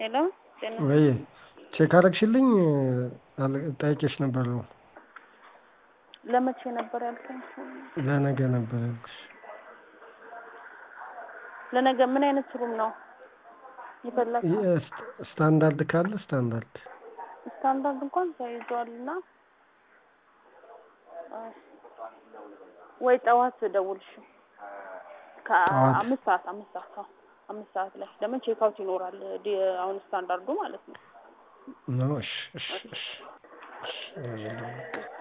ሄሎ ጤና ወይ ቼክ አረግሽልኝ? ጠይቄሽ ነበር ነው ለመቼ ነበር ያልከኝ? ለነገ ነበር ያልኩሽ። ለነገ ምን አይነት ሩም ነው የፈለግከው? ስታንዳርድ ካለ ስታንዳርድ ስታንዳርድ እንኳን ተይዟል እና ወይ ጠዋት ደውልሽ ከአምስት ሰዓት አምስት ሰዓት አዎ አምስት ሰዓት ላይ ለምን ቼክ አውት ይኖራል ዲ- አሁን ስታንዳርዱ ማለት ነው። ነው። እሺ እሺ እሺ እሺ